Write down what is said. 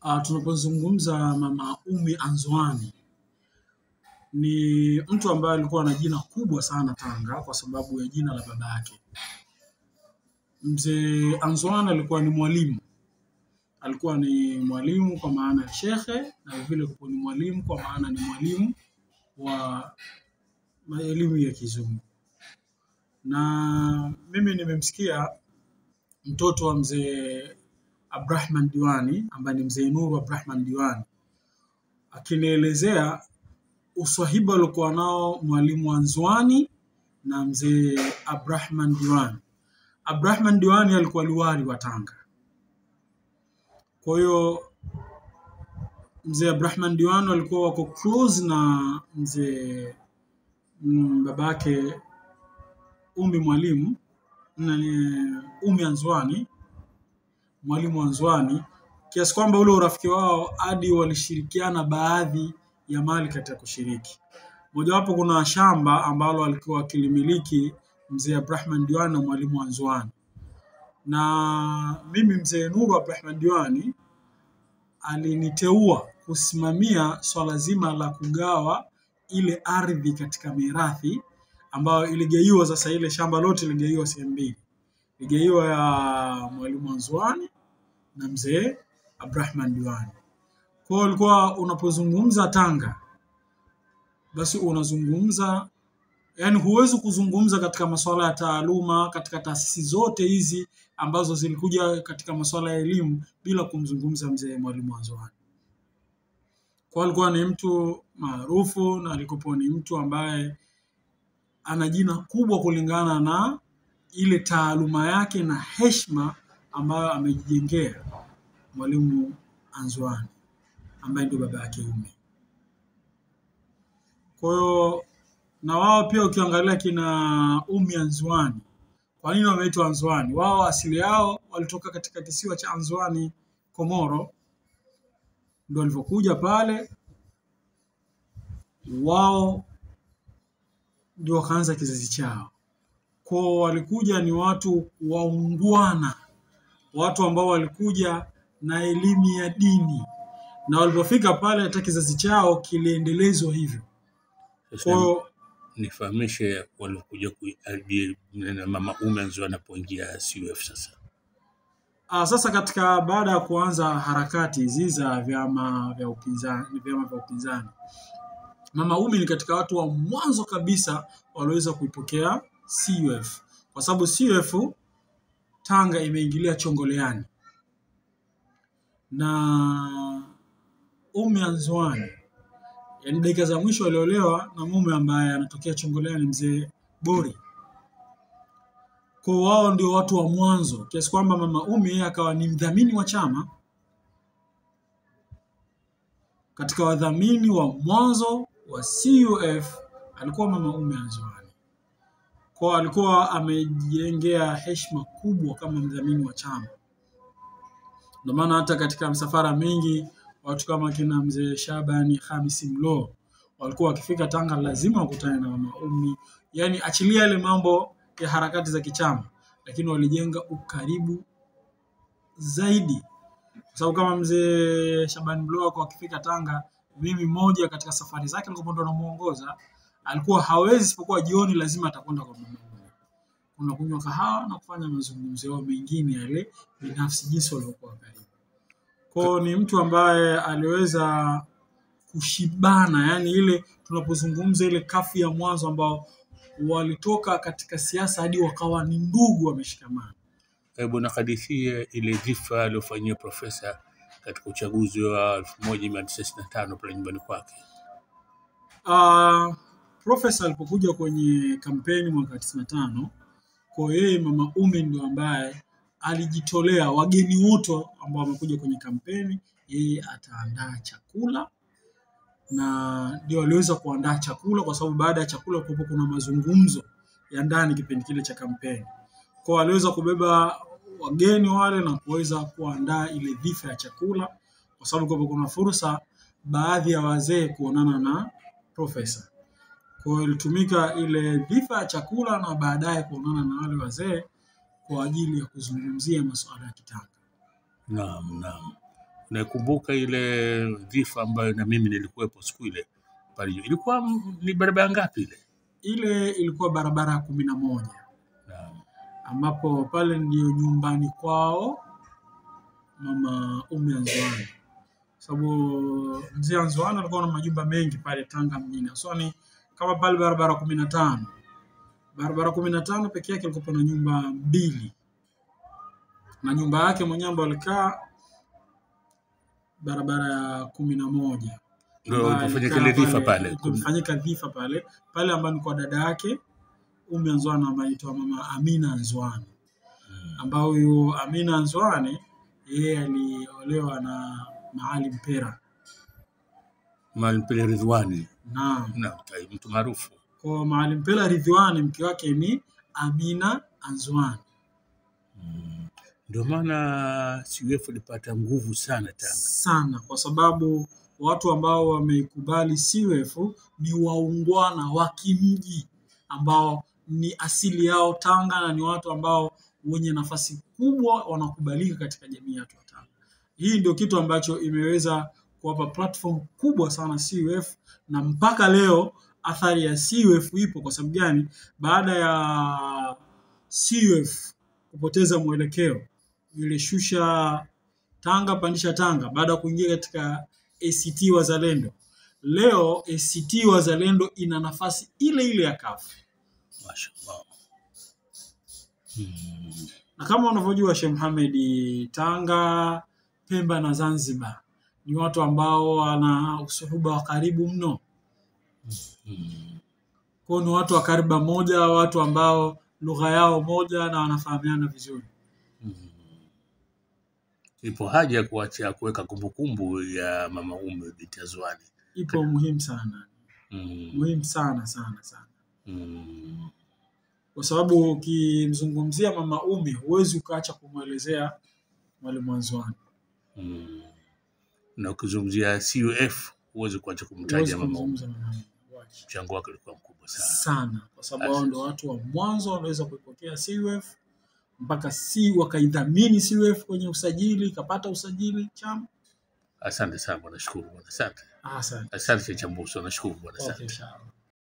Uh, tunapozungumza Mama Umi Anzwani ni mtu ambaye alikuwa na jina kubwa sana Tanga kwa sababu ya jina la baba yake. Mzee Anzwani alikuwa ni mwalimu, alikuwa ni mwalimu kwa maana ya shekhe, na vile vile ni mwalimu kwa maana ni mwalimu wa ma- elimu ya Kizungu. Na mimi nimemsikia mtoto wa mzee Abdrahman Diwani ambaye ni mzee Nuru Abdrahman Diwani akinielezea uswahiba aliokuwa nao mwalimu Anzwani na mzee Abdrahman Diwani. Abdrahman Diwani alikuwa liwali wa Tanga. Kwa hiyo mzee Abdrahman Diwani walikuwa wako close na mzee mm, babake Umi mwalimu na ni Umi Anzwani, mwalimu Anzwani, kiasi kwamba ule urafiki wao hadi walishirikiana baadhi ya mali katika kushiriki. Mojawapo kuna shamba ambalo alikuwa akilimiliki mzee Abdrahman Diwani na mwalimu Anzwani, na mimi mzee Nuru Abdrahman Diwani aliniteua kusimamia swala zima la kugawa ile ardhi katika mirathi ambayo iligaiwa. Sasa ile shamba lote iligaiwa sehemu mbili, iligaiwa ya mwalimu Anzwani na mzee Abdrahman Diwani. Kwa hiyo ulikuwa unapozungumza Tanga, basi unazungumza yani, huwezi kuzungumza katika masuala ya taaluma katika taasisi zote hizi ambazo zilikuja katika masuala ya elimu bila kumzungumza mzee mwalimu Anzwani. Kwa alikuwa ni mtu maarufu na alikuwa ni mtu ambaye ana jina kubwa kulingana na ile taaluma yake na heshima ambayo amejijengea mwalimu Anzwani ambaye ndio baba yake Umi. Kwa hiyo na wao pia ukiangalia kina Umi Anzwani, kwa nini wameitwa Anzwani? Wao asili yao walitoka katika kisiwa cha Anzwani, Komoro, ndio walivyokuja pale wao ndio wakaanza kizazi chao. Kwa walikuja ni watu waungwana, watu ambao walikuja na elimu ya dini, na walipofika pale hata kizazi chao kiliendelezwa hivyo. Kwa Sasa hiyo nifahamishe waliokuja kuiadi na mama Umi Anzwani anapoingia CUF sasa. ah, sasa katika baada ya kuanza harakati hizi za vyama vya upinzani, vyama vya upinzani, Mama Umi ni katika watu wa mwanzo kabisa walioweza kuipokea CUF kwa sababu CUF Tanga imeingilia chongoleani na Umi Anzwani, yaani dakika za mwisho aliolewa na mume ambaye anatokea chongoleani, mzee Bori. Kwa wao ndio watu wa mwanzo, kiasi kwamba mama Umi yeye akawa ni mdhamini wa chama katika wadhamini wa mwanzo wa CUF alikuwa mama Umi Anzwani. Kwa alikuwa amejengea heshima kubwa kama mdhamini wa chama. Ndio maana hata katika msafara mingi watu kama kina mzee Shabani Hamisi Mlo walikuwa wakifika Tanga lazima wakutane na mama Umi, yaani achilia yale mambo ya harakati za kichama, lakini walijenga ukaribu zaidi kwa sababu kama mzee Shabani Mlo kwa akifika Tanga, mimi mmoja katika safari zake alikuwa ndo namuongoza, alikuwa hawezi isipokuwa jioni lazima atakwenda kwa mama Umi, kuna kunywa kahawa na kufanya mazungumzo yao mengine yale binafsi, jinsi walivyokuwa karibu. Kwao ni mtu ambaye aliweza kushibana, yani ile tunapozungumza ile kafu ya mwanzo ambao walitoka katika siasa hadi wakawa ni ndugu wameshikamana. Hebu nakadithie ile dhifa aliyofanyia profesa katika uchaguzi wa 1995 pale nyumbani kwake. Uh, Profesa alipokuja kwenye kampeni mwaka 95 kwa yeye mama Umi ndio ambaye alijitolea, wageni wote ambao wamekuja kwenye kampeni, yeye ataandaa chakula na ndio aliweza kuandaa chakula, kwa sababu baada ya chakula kulikuwa kuna mazungumzo ya ndani kipindi kile cha kampeni. Kwa aliweza kubeba wageni wale na kuweza kuandaa ile dhifa ya chakula, kwa sababu kulikuwa kuna fursa baadhi ya wazee kuonana na profesa. Kwa hiyo ilitumika ile dhifa ya chakula na baadaye kuonana na wale wazee kwa ajili ya kuzungumzia masuala ya kitanga. Naam, naam. Nakumbuka ile dhifa ambayo na mimi nilikuwepo siku ile pale juu. Ilikuwa m- ni barabara ngapi ile? Ile ilikuwa barabara ya kumi na moja Naam. ambapo pale ndio nyumbani kwao mama Umi Anzwani, sababu mzee Anzwani alikuwa na majumba mengi pale Tanga mjini, so ni kama pale barabara kumi na tano barabara kumi na tano peke yake ilikuwa na nyumba mbili na nyumba yake mwenyewe ambayo alikaa barabara ya kumi na moja Ndio ambayo ilipofanyika alikaa ile dhifa pale. kulifanyika dhifa pale pale ambayo ni kwa dada yake Umi Anzwani ambaye anaitwa mama Amina Anzwani ambao huyu Amina Anzwani yeye aliolewa na Maalim Pera. Maalim Pele Ridhwani. Naam. Naam, tai- mtu maarufu. Kwa Maalim Pera Ridhiwani mke wake ni Amina Anzwani. Ndio maana CUF ilipata nguvu sana Tanga. sana kwa sababu watu ambao wameikubali CUF ni waungwana wa kimji ambao ni asili yao Tanga na ni watu ambao wenye nafasi kubwa wanakubalika katika jamii yetu ya Tanga. Hii ndio kitu ambacho imeweza kuwapa platform kubwa sana CUF na mpaka leo athari ya CUF ipo. Kwa sababu gani? Baada ya CUF kupoteza mwelekeo, ilishusha Tanga pandisha Tanga baada ya kuingia katika ACT Wazalendo. Leo ACT Wazalendo ina nafasi ile ile ya CUF. Mashallah. Na kama unavyojua Sheikh Mohamed, Tanga, Pemba na Zanzibar ni watu ambao wana usuhuba wa karibu mno. Kwa hiyo ni watu wa kariba moja, watu ambao lugha yao moja na wanafahamiana vizuri. Ipo haja ya kuacha kuweka kumbukumbu ya mama Ume binti Azwani. Ipo muhimu sana, Mm. muhimu sana sana sana, Mm. kwa sababu ukimzungumzia mama Umi huwezi ukaacha kumwelezea Mwalimu Anzwani. Mm. Na ukizungumzia CUF huwezi kuacha Huwezi kumtaja mama Ume. kumzungumza mama Umi. Wacha. Mchango wake ulikuwa mkubwa sana. sana kwa sababu hao ndio watu wa mwanzo waliweza kuipokea CUF mpaka si wakaidhamini CUF kwenye usajili ikapata usajili chama. Asante sana bwana, shukuru bwana, asante. Ah, Asante. Asante Chambuso, nashukuru bwana, Okay, asante. inshallah.